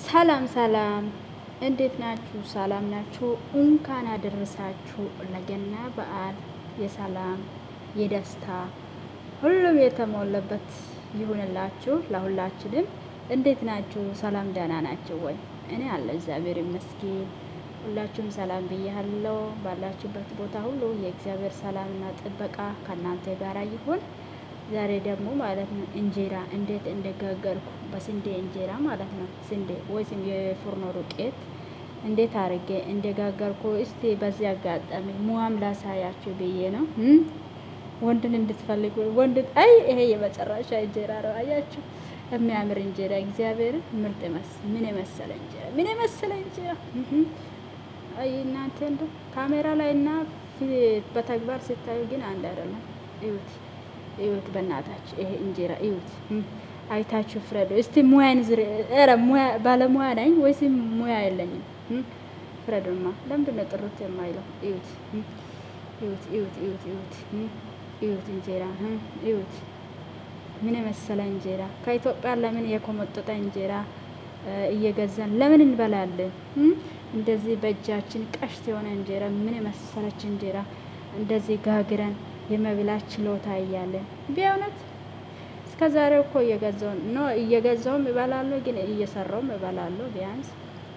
ሰላም ሰላም፣ እንዴት ናችሁ? ሰላም ናችሁ? እንኳን አደረሳችሁ ለገና በዓል የሰላም የደስታ ሁሉም የተሞላበት ይሁንላችሁ ለሁላችንም። እንዴት ናችሁ? ሰላም ደህና ናችሁ ወይ? እኔ አለ እግዚአብሔር ይመስገን። ሁላችሁም ሰላም ብያለሁ። ባላችሁበት ቦታ ሁሉ የእግዚአብሔር ሰላምና ጥበቃ ከእናንተ ጋር ይሁን። ዛሬ ደግሞ ማለት ነው እንጀራ እንዴት እንደጋገርኩ በስንዴ እንጀራ ማለት ነው። ስንዴ ወይም የፉርኖ ዱቄት እንዴት አድርጌ እንደጋገርኩ እስቲ በዚህ አጋጣሚ ሙያም ላሳያችሁ ብዬ ነው። ወንድን እንድትፈልጉ ወንድ አይ ይሄ የመጨረሻ እንጀራ ነው። አያችሁ የሚያምር እንጀራ እግዚአብሔር ምርጥ መስ ምን የመሰለ እንጀራ ምን የመሰለ እንጀራ አይ እናንተ እንደ ካሜራ ላይ እና በተግባር ስታዩ ግን አንድ አይደለም። እዩት እዩት፣ በእናታችሁ ይሄ እንጀራ እዩት፣ አይታችሁ ፍረዱ እስቲ። ሙያን ዝር ኧረ ሙያ ባለሙያ ነኝ ወይስ ሙያ የለኝም? ፍረዱማ። ለምንድን ነው ጥሩት የማይለው? እዩት እዩት እዩት እዩት እዩት እዩት እንጀራ እዩት፣ ምን የመሰለ እንጀራ። ከኢትዮጵያ ለምን የኮመጠጠ እንጀራ እየገዛን ለምን እንበላለን? እንደዚህ በእጃችን ቀሽት የሆነ እንጀራ ምን የመሰለች እንጀራ እንደዚህ ጋግረን የመብላት ችሎታ እያለን ቢያውነት እስከ ዛሬው እኮ እየገዛው ኖ እየገዛውም እበላለሁ፣ ግን እየሰራውም እበላለሁ ቢያንስ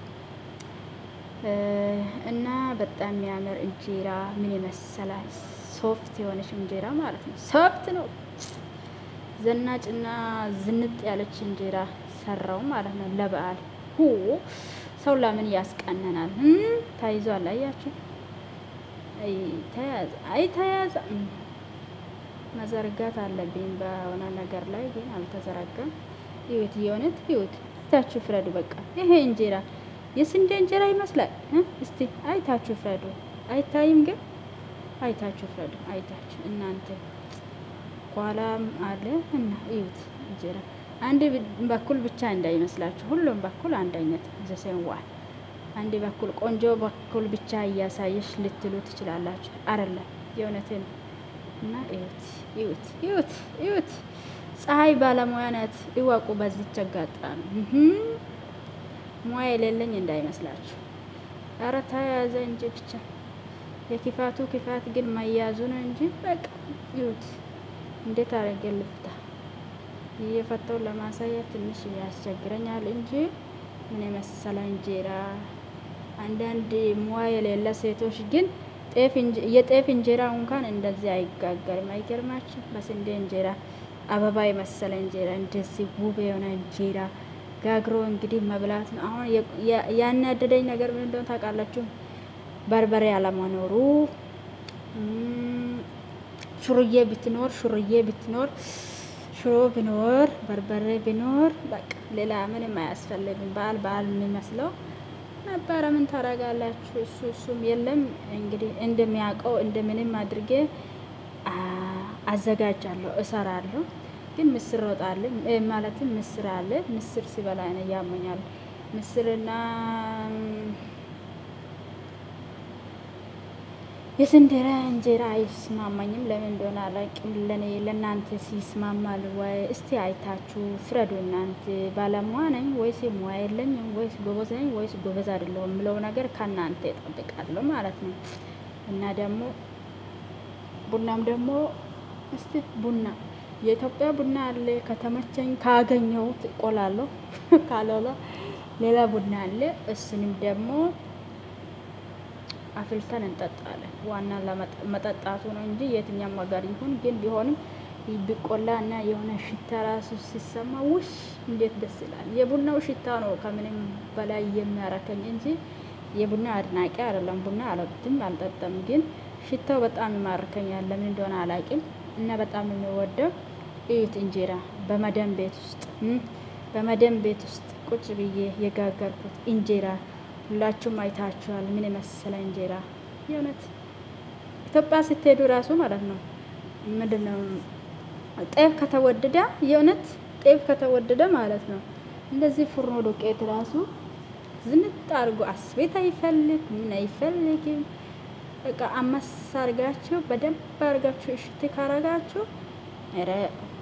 እና በጣም የሚያምር እንጀራ ምን የመሰለ ሶፍት የሆነች እንጀራ ማለት ነው። ሶፍት ነው ዘናጭና ዝንጥ ያለች እንጀራ ሰራው ማለት ነው ለበዓል ሁ ሰው ለምን ያስቀነናል? ተይዟል። አያችሁ፣ ተያዘ። አይ ተያዘ። መዘርጋት አለብኝ በሆነ ነገር ላይ ግን አልተዘረጋም። ይሁት የሆነት ይሁት አይታችሁ ፍረዱ። በቃ ይሄ እንጀራ የስንዴ እንጀራ ይመስላል። እስቲ አይታችሁ ፍረዱ። አይታይም ግን አይታችሁ ፍረዱ። አይታችሁ እናንተ ኋላም አለ እና ይሁት እንጀራ አንድ በኩል ብቻ እንዳይመስላችሁ፣ ሁሉም በኩል አንድ አይነት ዘሰንዋል። አንድ በኩል ቆንጆ በኩል ብቻ እያሳየሽ ልትሉ ትችላላችሁ። አይደለም የእውነትን እና እዩት እዩት እዩት እዩት። ፀሐይ ባለሙያ ናት እወቁ። በዚች አጋጣሚ ሙያ የሌለኝ እንዳይመስላችሁ። ኧረ ተያያዘ እንጂ ብቻ የክፋቱ ክፋት ግን መያዙ ነው እንጂ በቃ እዩት። እንዴት አደረገ ልፍታ እየፈተው ለማሳየት ትንሽ ያስቸግረኛል እንጂ ምን የመሰለ እንጀራ። አንዳንድ ሙያ የሌለ ሴቶች ግን የጤፍ እንጀራ እንኳን እንደዚህ አይጋገርም። አይገርማችሁ? በስንዴ እንጀራ አበባ የመሰለ እንጀራ እንደዚህ ውብ የሆነ እንጀራ ጋግሮ እንግዲህ መብላት ነው። አሁን ያናደደኝ ነገር ምን እንደሆነ ታውቃላችሁ? በርበሬ አለመኖሩ። ሹርዬ ብትኖር ሹርዬ ብትኖር ሽሮ ቢኖር በርበሬ ቢኖር በቃ ሌላ ምንም አያስፈልግም። በዓል በዓል የሚመስለው ነበረ። ምን ታደርጋላችሁ? እሱ እሱም የለም እንግዲህ እንደሚያውቀው እንደምንም አድርጌ አዘጋጃለሁ፣ እሰራለሁ። ግን ምስር ወጥ አለ ማለትም ምስር አለ። ምስር ሲበላ ነው ያመኛል። ምስርና የስንዴራ እንጀራ አይስማማኝም። ለምን እንደሆነ አላውቅም። ለኔ ለእናንተ ሲስማማል ወይ? እስቲ አይታችሁ ፍረዱ። እናንተ ባለሙያ ነኝ ወይስ ሙያ የለኝም ወይስ ጎበዝ ነኝ ወይስ ጎበዝ አይደለሁም የምለው ነገር ከእናንተ እጠብቃለሁ ማለት ነው። እና ደግሞ ቡናም ደግሞ እስቲ ቡና የኢትዮጵያ ቡና አለ። ከተመቸኝ ካገኘሁት እቆላለሁ፣ ካልሆነ ሌላ ቡና አለ። እሱንም ደግሞ አፍልተን እንጠጣለን። ዋና ለመጠጣቱ ነው እንጂ የትኛም ሀገር ይሁን ግን ቢሆንም ቢቆላ እና የሆነ ሽታ ራሱ ሲሰማ ውሽ እንዴት ደስ ይላል። የቡናው ሽታ ነው ከምንም በላይ የሚያረከኝ እንጂ የቡና አድናቂ አይደለም። ቡና አልወድም፣ አልጠጣም። ግን ሽታው በጣም ይማርከኛል። ለምን እንደሆነ አላውቅም። እና በጣም የሚወደው እዩት እንጀራ በመደም ቤት ውስጥ በመደም ቤት ውስጥ ቁጭ ብዬ የጋገርኩት እንጀራ ሁላችሁም አይታችኋል። ምን የመሰለ እንጀራ የእውነት ኢትዮጵያ ስትሄዱ ራሱ ማለት ነው ምንድን ነው ጤፍ ከተወደደ የእውነት ጤፍ ከተወደደ ማለት ነው እንደዚህ ፉርኖ ዱቄት ራሱ ዝንጥ አድርጎ አስቤት አይፈልግ ምን አይፈልግም። በቃ አመስ አርጋችሁ በደንብ አርጋችሁ እሽት ካረጋችሁ ኧረ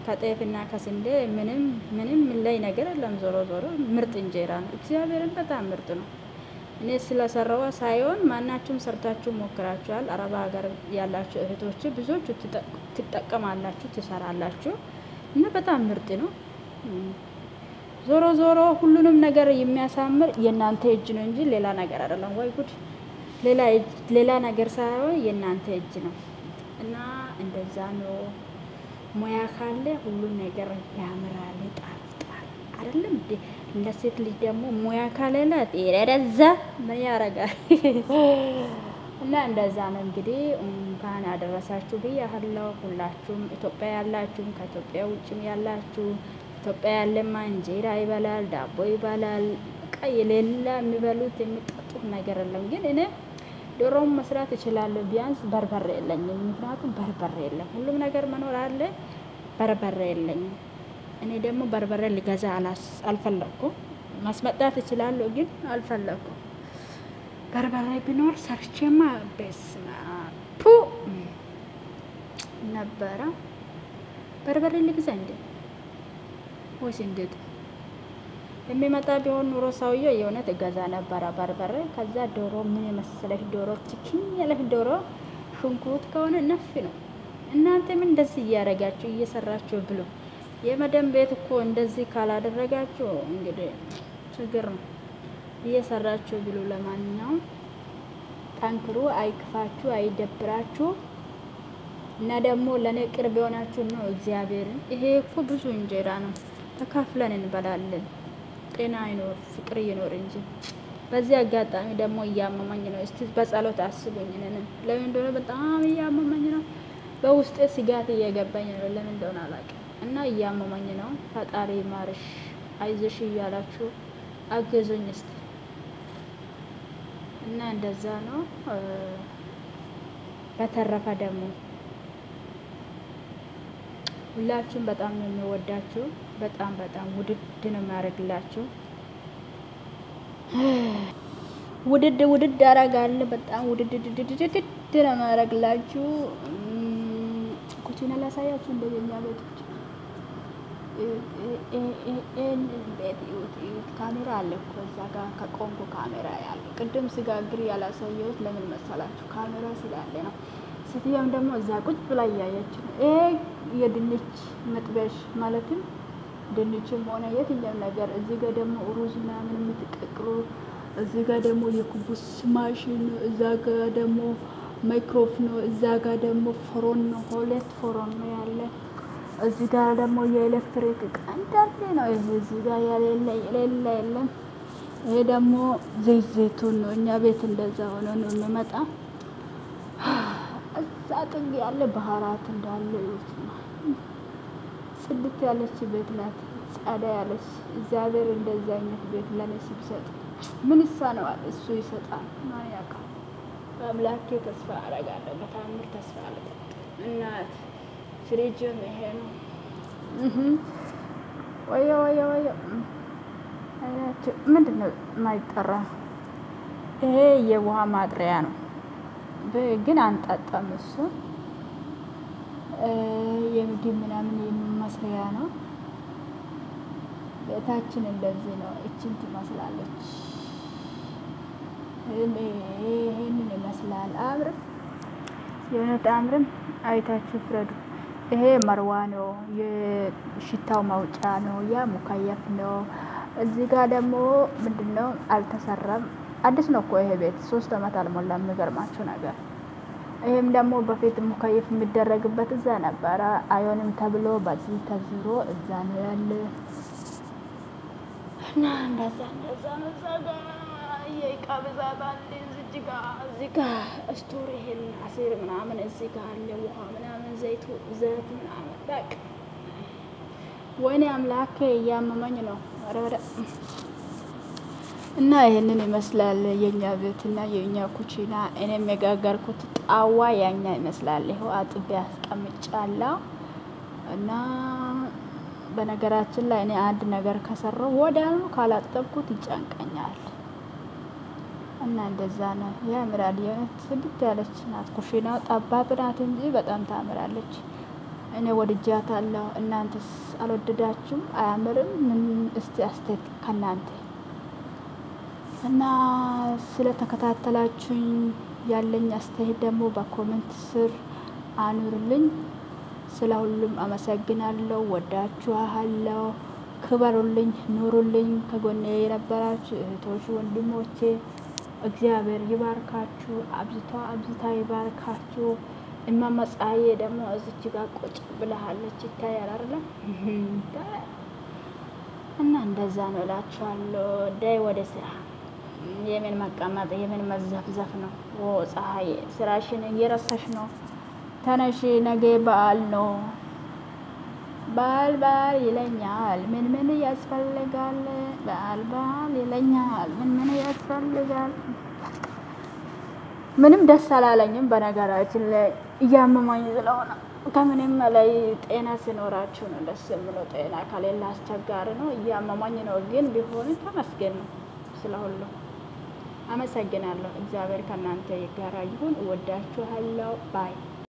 ከጤፍና ከስንዴ ምንም ምንም ላይ ነገር የለም። ዞሮ ዞሮ ምርጥ እንጀራ ነው። እግዚአብሔርን በጣም ምርጥ ነው። እኔ ስለሰራዋ ሳይሆን ማናችሁም ሰርታችሁ ሞክራችኋል። አረባ ሀገር ያላችሁ እህቶች ብዙዎቹ ትጠቀማላችሁ፣ ትሰራላችሁ እና በጣም ምርጥ ነው። ዞሮ ዞሮ ሁሉንም ነገር የሚያሳምር የእናንተ እጅ ነው እንጂ ሌላ ነገር አይደለም። ወይ ጉድ! ሌላ ነገር ሳይሆን የእናንተ እጅ ነው እና እንደዛ ነው። ሙያ ካለ ሁሉም ነገር ያምራል፣ ይጣፍጣል። አይደለም እንዴ? ለሴት ልጅ ደግሞ ሙያ ካለላት ረዛ ምን ያረጋል? እና እንደዛ ነው እንግዲህ። እንኳን አደረሳችሁ ብያለሁ። ሁላችሁም ኢትዮጵያ ያላችሁም ከኢትዮጵያ ውጭም ያላችሁ ኢትዮጵያ ያለማ እንጀራ ይበላል፣ ዳቦ ይበላል። በቃ የሌላ የሚበሉት የሚጠጡት ነገር የለም። ግን እኔ ዶሮም መስራት እችላለሁ። ቢያንስ በርበሬ የለኝም። ምክንያቱም በርበሬ የለም። ሁሉም ነገር መኖር አለ፣ በርበሬ የለኝም። እኔ ደግሞ በርበሬ ሊገዛ አልፈለኩም። ማስመጣት እችላለሁ፣ ግን አልፈለኩም። በርበሬ ቢኖር ሰርቼማ በስመ አብ ፑ ነበረ። በርበሬ ልግዛ እንዴ ወይስ እንዴት? የሚመጣ ቢሆን ኑሮ ሰውዬው የእውነት እገዛ ነበረ በርበሬ። ከዛ ዶሮ ምን የመሰለሽ ዶሮ ችክኝ ያለሽ ዶሮ ሽንኩርት ከሆነ ነፍ ነው። እናንተ ምን እንደዚህ እያደረጋችሁ እየሰራችሁ ብሎ የመደም ቤት እኮ እንደዚህ ካላደረጋችሁ እንግዲህ ችግር ነው። እየሰራችሁ ብሎ ለማንኛውም ጠንክሩ፣ አይክፋችሁ፣ አይደብራችሁ እና ደግሞ ለእኔ ቅርብ የሆናችሁ ነው እግዚአብሔርን። ይሄ እኮ ብዙ እንጀራ ነው፣ ተካፍለን እንበላለን። ጤና ይኖር ፍቅር ይኖር እንጂ። በዚህ አጋጣሚ ደግሞ እያመመኝ ነው። እስቲ በጸሎት አስቡኝ። ነን ለምን እንደሆነ በጣም እያመመኝ ነው። በውስጤ ስጋት እየገባኝ ነው። ለምን እንደሆነ አላውቅም። እና እያመመኝ ነው። ፈጣሪ ማርሽ አይዞሽ እያላችሁ አገዙኝ እስቲ እና እንደዛ ነው። በተረፈ ደግሞ ሁላችሁም በጣም ነው የሚወዳችሁ። በጣም በጣም ውድድ ነው የሚያደርግላችሁ። ውድድ ውድድ አደርጋለሁ። በጣም ውድድ ውድድ ነው የሚያደርግላችሁ። ኩቺና ላሳያችሁ እንደኛ ቤቶች ቤት ካሜራ አለ እኮ እዛ ጋር ከቆንጎ ካሜራ ያለ ቅድም ስጋግር ያላሳየሁት ለምን መሰላችሁ? ካሜራ ስላለ ነው። ሴትዮዋም ደግሞ እዛ ቁጭ ብላ እያየች ነው። ይሄ የድንች መጥበሽ ማለትም ድንችም ሆነ የትኛው ነገር እዚህ ጋር ደግሞ ሩዝ ምናምን የምትቀቅሉ እዚህ ጋር ደግሞ የኩቡስ ማሽን ነው። እዛ ጋር ደግሞ ማይክሮፍ ነው። እዛ ጋር ደግሞ ፎሮን ነው። ሁለት ፎሮን ነው ያለ። እዚህ ጋር ደግሞ የኤሌክትሪክ እቃ እንዳለ ነው። ይሄ እዚህ ጋር የሌለ የሌለ የለም። ይሄ ደግሞ ዘይት ዘይቱን ነው። እኛ ቤት እንደዛ ሆነ ነው የሚመጣ እዛ ጥግ ያለ ባህራት እንዳለ ይወት ነው። ጽድት ያለች ቤት ናት። ጸዳ ያለች እግዚአብሔር እንደዚህ አይነት ቤት ለኔ ሲሰጥ ምን ይሳነዋል? እሱ ይሰጣል። ማን ያውቃል? በአምላኬ ተስፋ አረጋለሁ። በታምር ተስፋ አለ እናት ፍሪጅም ይሄ ነው። ወየ ወየ ወየ ምንድን ነው የማይጠራ? ይሄ የውሃ ማጥሪያ ነው፣ ግን አንጠጣም። እሱ የምግብ ምናምን የመስሪያ ነው። ቤታችን እንደዚህ ነው። እችን ትመስላለች። ይሄንን ይመስላል። አምርም የእውነት አምርም። አይታችሁ ፍረዱ። ይሄ መርዋ ነው፣ የሽታው ማውጫ ነው። ያ ሙካየፍ ነው። እዚህ ጋር ደግሞ ምንድን ነው አልተሰራም። አዲስ ነው እኮ ይሄ ቤት ሶስት አመት አልሞላም። የሚገርማችሁ ነገር ይህም ደግሞ በፊት ሙካየፍ የሚደረግበት እዛ ነበረ። አይሆንም ተብሎ በዚህ ተዝሮ እዛ ነው ያለ እና እንደዛ እንደዛ ነው። እዛ ጋ የእቃ ብዛት አለ። እዚህ ጋ እዚህ ጋ ስቶር ይሄን አሲር ምናምን እዚህ ጋ አለ። ውሃ ምናምን ዘይቱ ዘይት ምናምን በቃ ወይኔ አምላኬ እያመመኝ ነው። ኧረ ወደ እና ይሄንን ይመስላል የኛ ቤት እና የኛ ኩቺና። እኔም የጋገርኩት ጣዋ ያኛ ይመስላል። ይኸው አጥቤ አስቀምጫለሁ እና በነገራችን ላይ እኔ አንድ ነገር ከሰራው ወዲያውኑ ካላጠብኩት ይጨንቀኛል። እና እንደዛ ነው። ያምራል። የሆነት ስድት ያለች ናት ኩሽናው። ጠባብ ናት እንጂ በጣም ታምራለች። እኔ ወድጃታለሁ። እናንተስ አልወደዳችሁም? አያምርም? ምን እስቲ አስተያየት ከእናንተ እና ስለተከታተላችሁኝ ያለኝ አስተያየት ደግሞ በኮመንት ስር አኑርልኝ። ስለ ሁሉም አመሰግናለሁ። ወዳችኋለሁ። ክበሩልኝ፣ ኑሩልኝ። ከጎኔ የነበራችሁ እህቶች ወንድሞቼ እግዚአብሔር ይባርካችሁ፣ አብዝታ አብዝታ ይባርካችሁ። እማማ ፀሐዬ ደግሞ እዚች ጋር ቁጭ ብለሃለች፣ ይታያል አይደለም? እና እንደዛ ነው እላችኋለሁ። ዳይ ወደ ስራ። የምን መቀመጥ የምን መዘፍዘፍ ነው? ኦ ፀሐዬ ስራሽን እየረሳሽ ነው። ተነሽ፣ ነገ በዓል ነው። በዓል በዓል ይለኛል። ምን ምን ያስፈልጋል? በዓል በዓል ይለኛል። ምን ምን ያስፈልጋል? ምንም ደስ አላለኝም። በነገራችን ላይ እያመማኝ ስለሆነ ከምንም በላይ ጤና ሲኖራችሁ ነው ደስ የምለው። ጤና ከሌለ አስቸጋሪ ነው። እያመማኝ ነው፣ ግን ቢሆንም ተመስገን ነው ስለሁሉ። አመሰግናለሁ። እግዚአብሔር ከእናንተ ጋር ይሁን። እወዳችኋለሁ። ባይ